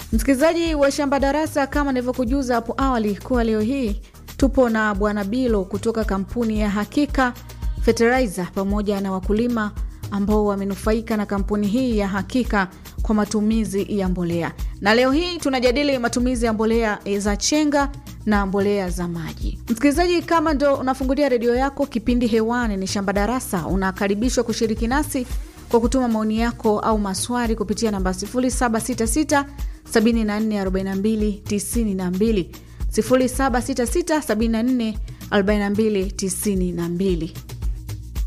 Msikilizaji wa Shamba Darasa, kama nilivyokujuza hapo awali kuwa leo hii tupo na Bwana Bilo kutoka kampuni ya Hakika Fertilizer pamoja na wakulima ambao wamenufaika na kampuni hii ya Hakika kwa matumizi ya mbolea, na leo hii tunajadili matumizi ya mbolea za chenga na mbolea za maji. Msikilizaji, kama ndo unafungulia redio yako, kipindi hewani ni Shamba Darasa, unakaribishwa kushiriki nasi kwa kutuma maoni yako au maswali kupitia namba 0766 744292 0766 744292.